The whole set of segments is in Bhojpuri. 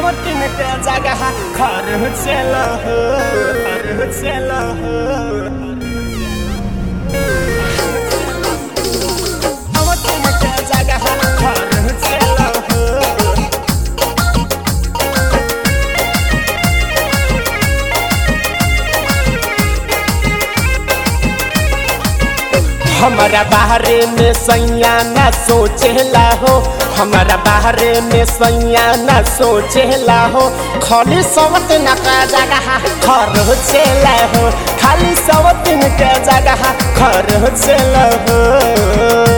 सवतिन के जगह घर चल हो घर चल हो सवतिन के जगह घर चल हो हमारा बाहरे में सैया न सोचेला हो हमारा बाहरे में सैया न सोचेला हो खाली सवत न का जगह घर चला हो खाली सवतिन के जगह घर चला हो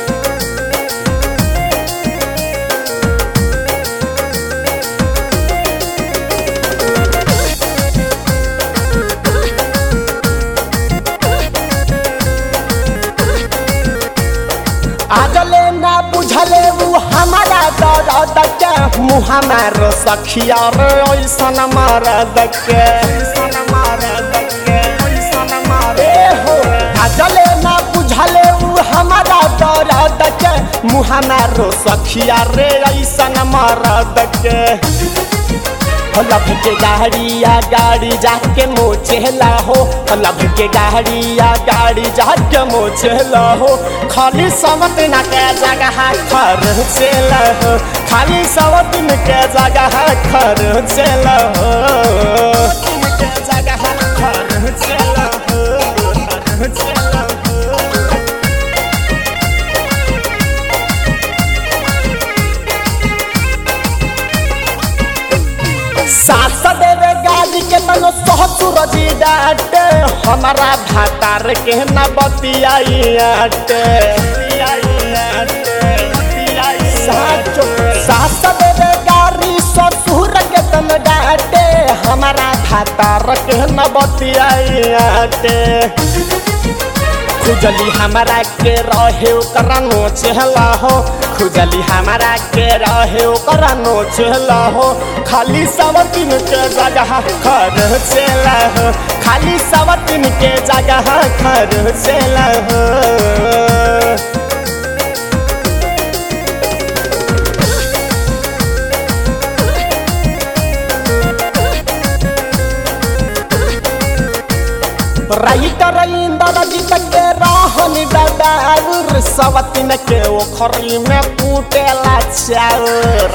आजले ना बुझले उ हमारा दर्द के मुँह मारो सखिया रे ऐसन मरद के ऐसन मरद के ऐसन मारे हो आजले ना बुझले उ हमारा दर्द के मुँह मारो सखिया रे ऐसन मरद के लभ के गाड़िया गाड़ी जाके मोचेला हो लभ के गाड़िया गाड़ी जाके मोचेला हो खाली समत न के जगह खर चला हो खाली समत न के जगह खर चला हो के जगह खर चला हो खर चला हो सास देवे गाड़ी के तनो सहसुर जी डाटे हमारा भातार के न बतियाटे साचो सास देवे गाड़ी ससुर के तन डाटे हमारा भातार के न बतियाटे खुजली हमारा के रहे ओकरा नोचला हो खुजली हमारा के रहे ओकरा नोचला हो खाली सवतिन के जगह खर चला हो खाली सवतिन के जगह खर चला हो राइटर इंदर जीत के रहन डडाउर सवतिन के ओखरी में कूटेला चाउर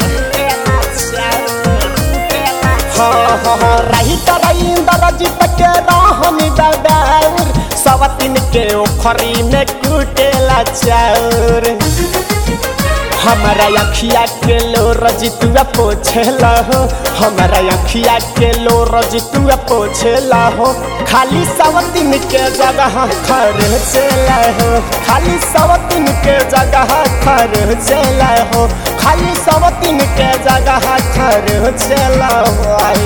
हाँ हाँ राइटर इंदर जीत के रहन डडाउर सवतिन के ओखरी में कूटेला चाउर हमारा अखिया के लो रजितुआ पोछेला हो हमारा अखिया के लो रजितुआ पोछेला हो खाली सवतिन के जगह खर चला हो खाली सवतिन के जगह खर चला हो खाली सवतिन के जगह खर चला हो